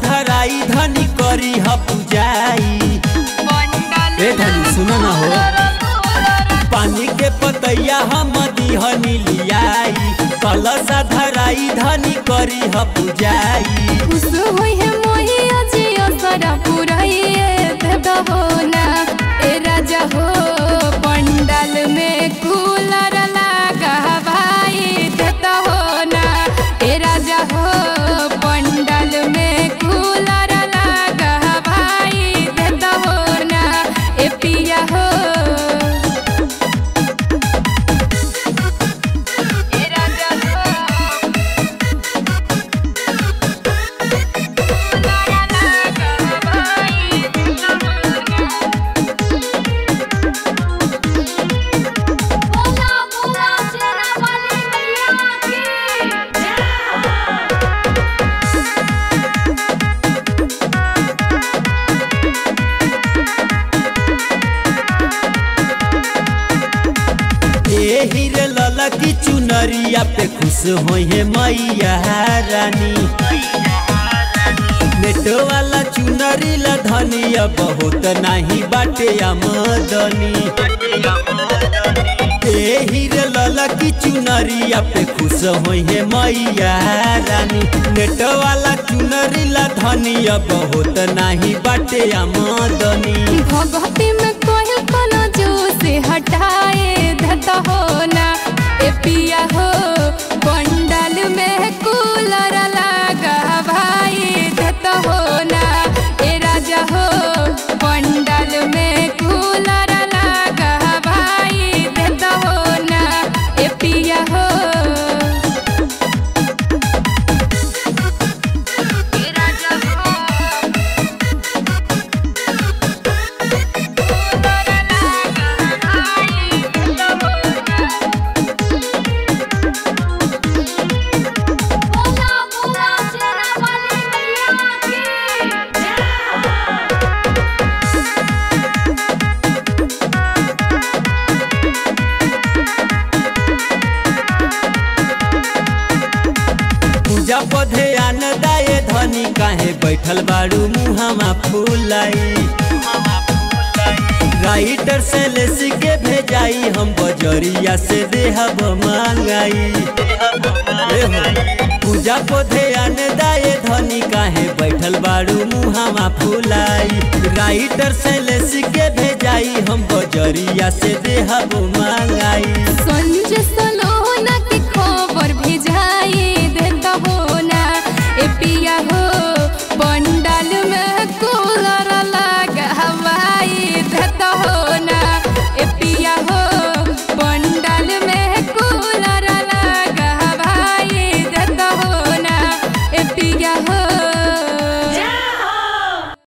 धराई धनी करी ह पूजाई ए धनी सुनो ना हो पानी के पतैया हम दिहनी लियाई कलसा धराई धनी करी ह पूजाई खुश होई है मोही अजियो सारा पुराइए देता हो ना ए राजा हो पंडाल में कूलर लगा भाई देता हो ना ए राजा हो पंडाल में कूलर लगा भाई देता हो ना ए पिया हो ए राजा हो बोला बोला शेरा वाली मैया की ए हीरे लला की चुनरिया पे खुश होई है मैया रानी नेटो वाला चुनरी ला धनिया बहुत नाही बाटे आमदनी ए हीरे लला की चुनरिया पे खुश होई है मैया रानी नेटो वाला चुनरी ला धनिया बहुत नाही बाटे आमदनी भगवती में कोई कोनो जो से हटाए धता हो ना ए पिया हो पंडाल में कूलर लगा भाई धता हो ना ए राजा हो पंडाल में कूलर लगा भाई धता हो ना ए पिया हो ए राजा हो बोला बोला शेरा वाली मैया की पूजा पधे आन दाए धनी काहे बैठल बारू मुहामा फूलाई राइटर से लेसी के भेजाई हम बजरिया से देहब मांगाई ए हो, पूजा पधे आन दाए धनी काहे बैठल बारू मुहामा फूलाई राइटर से लेसी के भेजाई हम बजरिया से देहब मांगाई